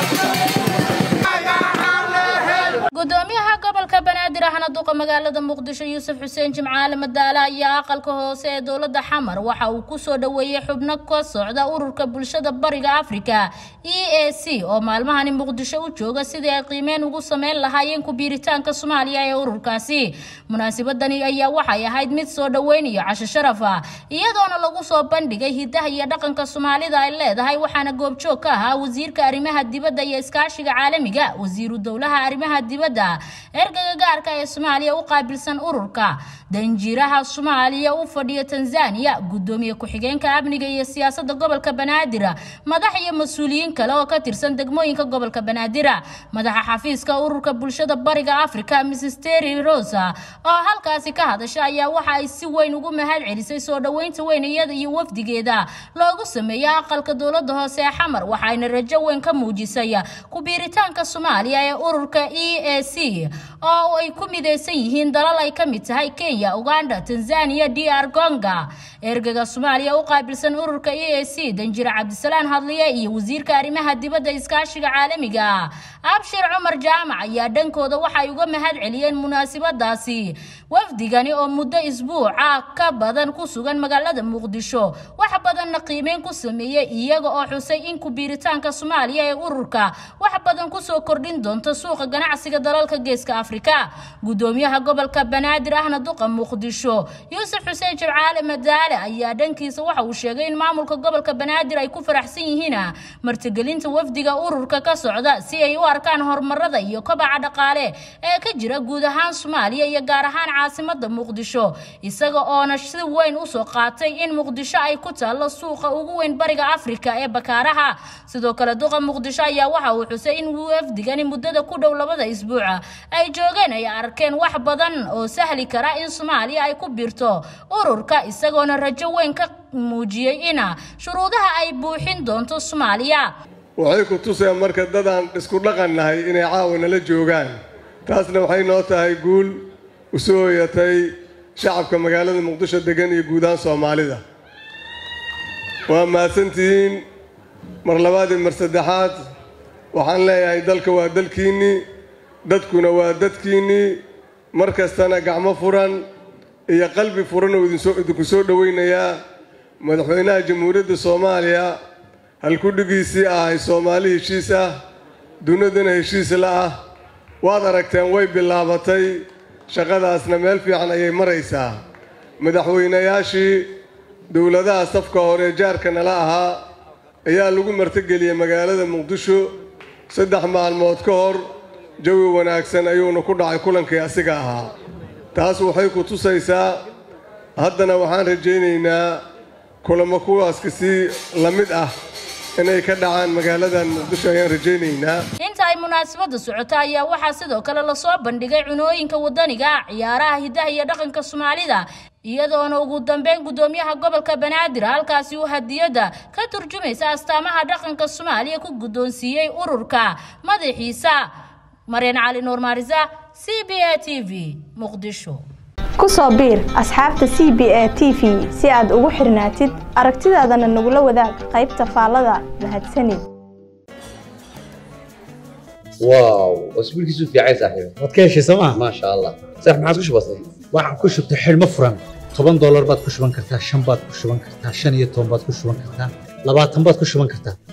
gudoomiyaha gobolka banaadir ahna duqa magaalada muqdisho yuusuf xuseen jimcaale madaale ayaa aqalka hoose ee dowlada xamar waxa uu kusoo dhaweeyey xubno ka socda ururka bulshada bariga afrika e a c oo maalmahani muqdisho u jooga sidii ay qiimeyn ugu sameyn lahaayeen ku-biiritaanka soomaaliya ee ururkaasi munaasabadani ayaa waxay ahayd mid soo dhaweyn iyo casho sharaf ah iyadoona lagu soo bandhigay hidaha iyo dhaqanka soomaalida ay leedahay waxaana goobjoog ka ahaa wasiirka arrimaha dibadda iyo iskaashiga caalamiga wasiiru dowlaha arrimaha dibadda ergaga gaarka ee soomaaliya u qaabilsan ururka danjiiraha soomaaliya u fadhiya tanzania gudoomiye ku-xigeenka amniga iyo siyaasada gobolka banaadir madax iyo mas-uuliyiin kale oo ka tirsan degmooyinka gobolka banaadir madaxa xafiiska ururka bulshada bariga africa mrs terry rosa oo halkaasi ka hadasha ayaa waxa ay si weyn ugu mahad celisay soo dhaweynta weyn iyada iyo wafdigeeda loogu sameeyey aqalka dowlada hoose ee xamar waxayna rajo weyn ka muujisay ku-biiritaanka soomaaliya ee ururka e a c oo ay ku mideysan yihiin dalal ay ka mid tahay kenya uganda tanzania dr gonga ergaga soomaaliya u qaabilsan ururka e a c danjire cabdisalaan hadliye iyo wasiirka arrimaha dibadda iskaashiga caalamiga abshir cumar jaamac ayaa dhankooda waxay uga mahad celiyeen munaasabadaasi wafdigani oo muddo isbuuca ka badan ku sugan magaalada muqdisho wax badanna qiimeyn ku sameeyey iyaga oo xusay in ku-biiritaanka soomaaliya ee ururka wax badan kusoo kordhin doonto suuqa ganacsiga dalalka geeska afrika gudoomiyaha gobolka banaadir ahna duqa muqdisho yuusuf xuseen jibcaale madaale ayaa dhankiisa waxa uu sheegay in maamulka gobolka banaadir ay ku faraxsan yihiin martigelinta wafdiga ururka ka socda si ay u arkaan horumarada iyo kobaca dhaqaale ee ka jira guud ahaan soomaaliya iyo gaar ahaan caasimada muqdisho isaga oona si weyn usoo qaatay in muqdisho ay ku taalo suuqa ugu weyn bariga afrika ee bakaaraha sidoo kale duqa muqdisho ayaa waxa uu xusay in wafdigani muddada ku dhow labada isbuuca ay joogeen ay arkeen wax badan oo sahli kara in soomaaliya ay ku biirto ururka isagoona rajo weyn ka muujiyey ina shuruudaha ay buuxin doonto soomaaliya waxay ku tuseen marka dadaan isku dhaqan nahay inay caawa nala joogaan taasna waxay noo tahay guul u soo hoyatay shacabka magaalada muqdisho degan iyo guud ahaan soomaalida waa mahadsantihiin mar labaad iyo mar saddexaad waxaan leeyahay dalka waa dalkiinnii dadkuna waa dadkiinnii mar kastana gacmo furan iyo qalbi furan oo idinku soo dhowaynayaa madaxweynaha jamhuuriyadda soomaaliya halkudhigiisii ahay soomaali heshiis ah duniduna heshiis la ah waad aragteen way bilaabatay shaqadaasna meel fiican ayay maraysaa madaxweynayaashii dowladaha safka hore jaarka nala ahaa ayaa lagu martigeliyey magaalada muqdisho saddex maalmood ka hor jawi wanaagsan ayuuna ku dhacay kulankii asiga ahaa taas waxay ku tusaysaa haddana waxaan rajaynaynaa kulamo kuwaaska si la mid ah inay ka dhacaan magaaladan muqdisho ayaan rajaynaynaa inta ay munaasabada socota ayaa waxaa sidoo kale lasoo bandhigay cunooyinka wadaniga ciyaaraha hidaha iyo dhaqanka soomaalida iyadoona ugu dambeyn gudoomiyaha gobolka banaadir halkaasi uu hadiyada ka turjumaysa astaamaha dhaqanka soomaaliya ku guddoonsiiyey ururka madaxiisa maryan cali nuur maarisa c b a t v muqdisho ku soo biir asxaabta c b a t v si aad ugu xirnaatid aragtidaadana nagula wadaag qaybta faallada mahadsanid واو اسبوع كيسو في عايز صاحبي waad ka heshay sooma ما شاء الله صح ما عاد كش بسيط waxaad ku shubtay xidhmo furan toban doolar baad ku shuban kartaa shan baad ku shuban kartaa shan iyo toban baad ku shuban kartaa labaatan baad ku shuban kartaa